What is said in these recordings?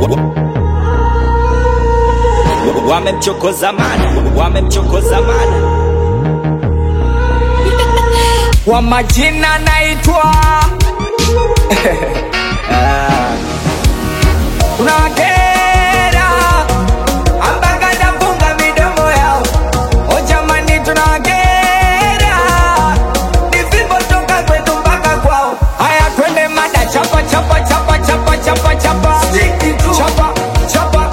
Wamemchokoza mana, wamemchokoza mana. Kwa majina naitwa tunawakera ambanga nafunga midomo yao. O jamani, tunawakera ni fimbo toka kwetu mpaka kwao. Haya, twende mada, chapa chapa chapa chapa chapa chapa chapa chapa chapa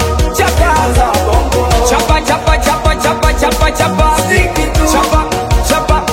chapa chapa chapa chapa chapa chapa chapa chapa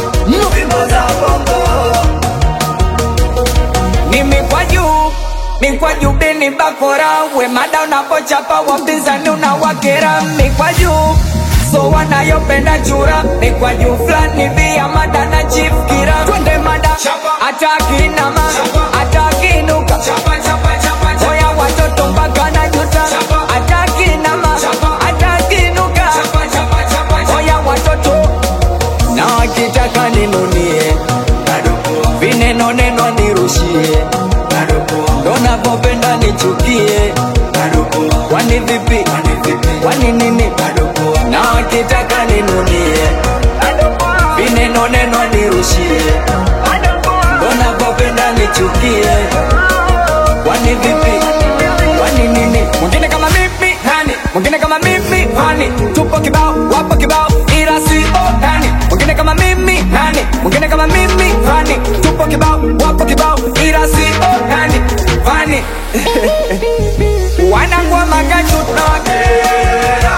ni mikwaju mikwaju bini bakora we mada unapochapa wapinzani unawakera mikwaju so wanayopenda chura mikwaju fulani via mada na chief kira twende mada atakinama atakinuka oya watoto mpaka na juta atakinama atakinuka oya watoto na wakitaka ninunie vineno neno nirushie ndo navyopenda nichukie kwani vipi kwani nini na wakitaka ninunie vineno neno nirushie ndo navyopenda nichukie kwani vipi kwani nini mwingine kama mimi nani mwingine kama mimi hani tupo kibao wapo kibao ila si nani mwingine kama mimi nani mwingine kama mimi hani tupo kibao wapo kibao ila si nani hani wanangwa magachu tunawakera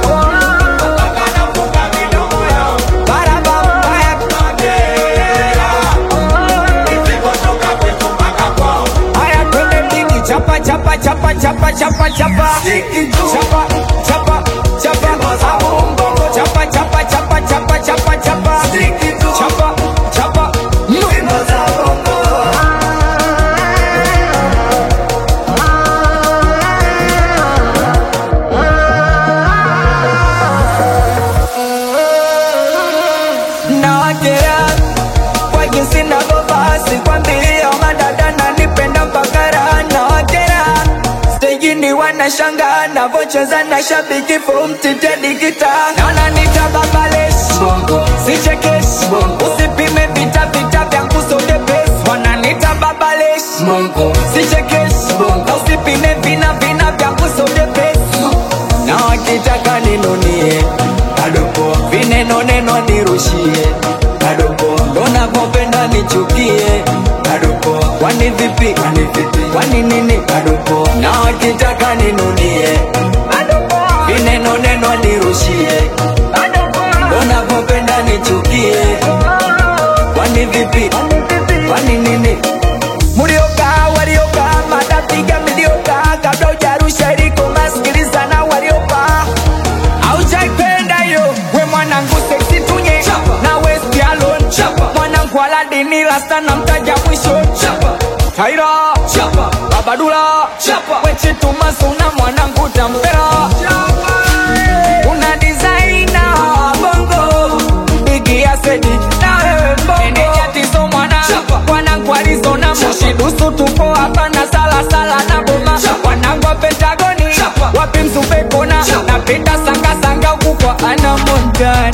Barabara. Haya twende dini chapa chapa chapa chapa chapa chapa chapa chapa chapa Abongo. chapa chapa chapa chapa chapa chapa chapa chapa nawakera kwa jinsi navyovaa sikwambia madada nanipenda mpaka raha nawakera stejini wanashanga navocheza na shabiki fumtitedikita naona nitababales sichekesh usipime vita vita vya kusodepes wananita babales sichekesh na usipime vina vina vya kusodepes na wakitaka ninunie vineno neno nirushie ndo navyopenda nichukie kwani vipi kwani nini na wakitaka ninunie vineno neno nirushie ndo navyopenda nichukie kwani vipi kwani nini mulioka walioka matapiga milioka kabla ujarusha iliko masikiliza na waliopa aujaipenda yo we mwanangu seksi tunye na west alone mwanangu aladini rasta na mtaja mwisho taira babadula wechitumazuna mwanangu tambera una designer bongo bigi asedi na wewe mbongo enenyatizo mwana mwanangu alizona mushidusu tupo hapa na salasala na boma mwanangu wa pentagoni wapi mzumbe kona napenda sangasanga ukukwa ana montana